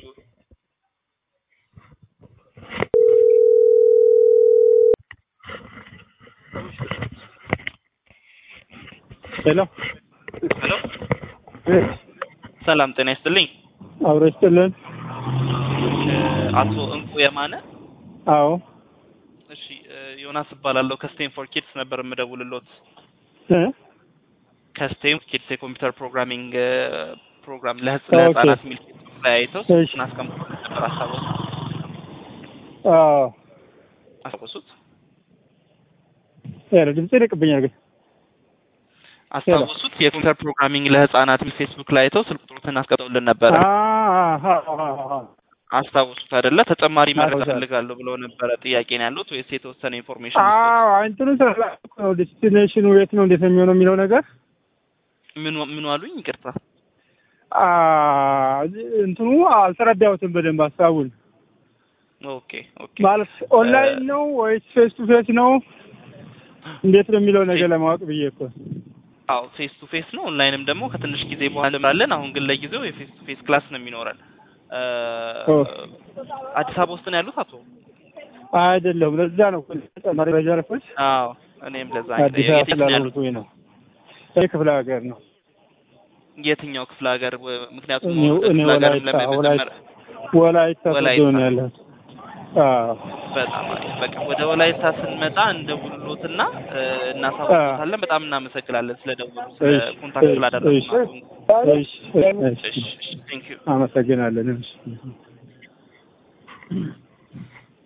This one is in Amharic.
ሄሎ ሄሎ እ ሰላም ጤና ይስጥልኝ። አብሮ ይስጥልን። እ አቶ እንቁ የማነ አዎ እሺ፣ እ ዮናስ እባላለሁ ከስቴንፎርድ ኪድስ ነበር የምደውልሎት። እ ከስቴንፎርድ ኪድስ የኮምፒውተር ፕሮግራሚንግ እ ፕሮግራም ለህጽ ኦኬ። ለህጻናት የሚል ላይ አይተው እሺ። ስልኩን አስቀምጦ ነበር። አስታወሱ አዎ አስታወሱት ሄሎ ድምጽ ይርቅብኛል ግን አስታወሱት የኮምፒውተር ፕሮግራሚንግ ለህጻናት የሚል ፌስቡክ ላይ አይተው ስልክ ቁጥሩን አስቀምጠውልን ነበረ። አዎ አስታወሱት አይደለ? ተጨማሪ መረጃ አስታውሳለሁ። ፈልጋለሁ ብለው ነበረ። ጥያቄ ነው ያሉት ወይስ የተወሰነ ኢንፎርሜሽን? አዎ እንትኑ ስላልኩ ነው ዴስቲኔሽኑ የት ነው እንዴት ነው የሚሆነው የሚለው ነገር ምን ምን አሉኝ? ይቅርታ። አ እንትኑ አልተረዳሁትም በደንብ ሀሳቡን ኦኬ ኦኬ። ማለት ኦንላይን ነው ወይስ ፌስ ቱ ፌስ ነው እንዴት ነው የሚለው ነገር ለማወቅ ብዬ እኮ አዎ ፌስ ቱ ፌስ ነው። ኦንላይንም ደግሞ ከትንሽ ጊዜ በኋላ እንላለን። አሁን ግን ለጊዜው የፌስ ቱ ፌስ ክላስ ነው የሚኖረን። እ ኦ። አዲስ አበባ ውስጥ ነው ያሉት አቶ? አይደለም ለዛ ነው እኮ ተጨማሪ መረጃ ለፈች አዎ እኔም ለዛ አዲስ የት- አበባ የትኛው ያሉት? ስላልሆንኩኝ ነው ይህ ክፍለ ሀገር ነው የትኛው ክፍለ ሀገር? ወ- ምክንያቱም እኔ እኔ ክፍለ ሀገርም ወላይታ ለመጀመር ወላይታ ወላይታ ወላይታ። ሶዶ ነው ያለሁት አዎ በጣም አሪፍ። በቃ ወደ ወላይታ ስንመጣ እንደውልሎትና እ እናሳውቃለን። በጣም እናመሰግናለን ስለደውሉ ስለ እሺ፣ ኮንታክት እሺ፣ ስላደረጉ እሺ፣ እሺ፣ እሺ። እሺ ቴንክ ዩ አመሰግናለን እሺ